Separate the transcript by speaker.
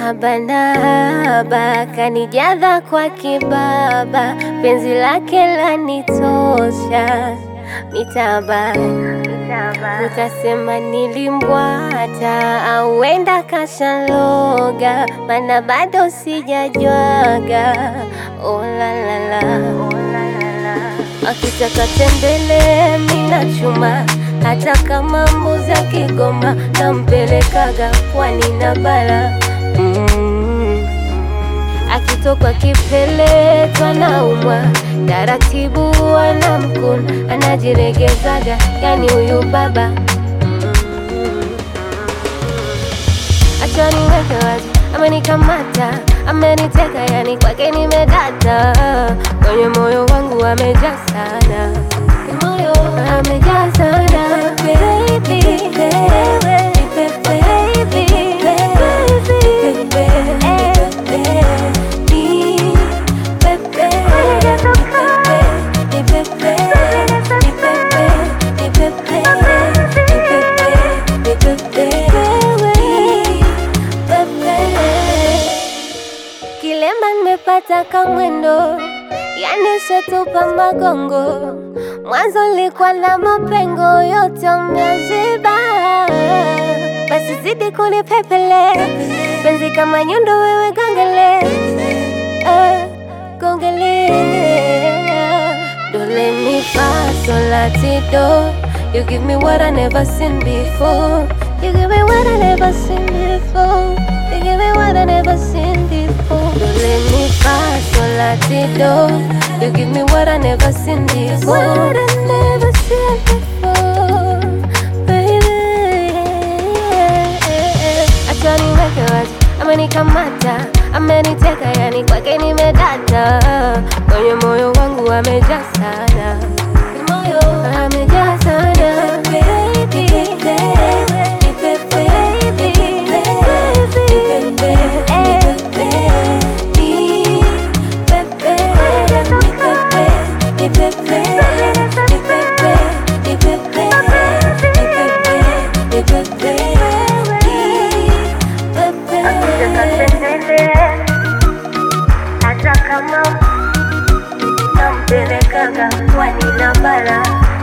Speaker 1: Habanaba kanijaza kwa kibaba, penzi lake lanitosha. Mitaba utasema nilimbwata, au wenda kashaloga, mana bado sijajwaga. Oh la la la, akitaka tembele mina chuma, hata kama mbuzi akigoma nampelekaga pwani na bara mm. Akitoka kipele twanaumwa taratibu, anamkuna anajiregezaga, yani huyu baba Acha niweke wazi, amenikamata, ameniteka, yani kwake nimedata, kwenye moyo wangu amejaa sana, moyo amejaa sana baby, wewe nipe baby, baby, Kilema nimepata kamwendo, yani setupa magongo. Mwanzo nilikuwa na mapengo, yote umeziba. Basi zidi kunipepele, penzi kama nyundo, wewe gongele, eh, gongele. Do let me fa sol la ti do. You give me what I never seen before. You give me what I never seen before. You give me what I never seen before. Do let me fa sol la ti do. You give me what I never seen before. What I never seen before, baby. Acha niweke wazi, amenikamata, ameniteka, yani kwake nimedata, kwenye moyo wangu amejaa sana, moyo amejaa sana, baby, nipe baby, hata kama nampelekaga pwani na bara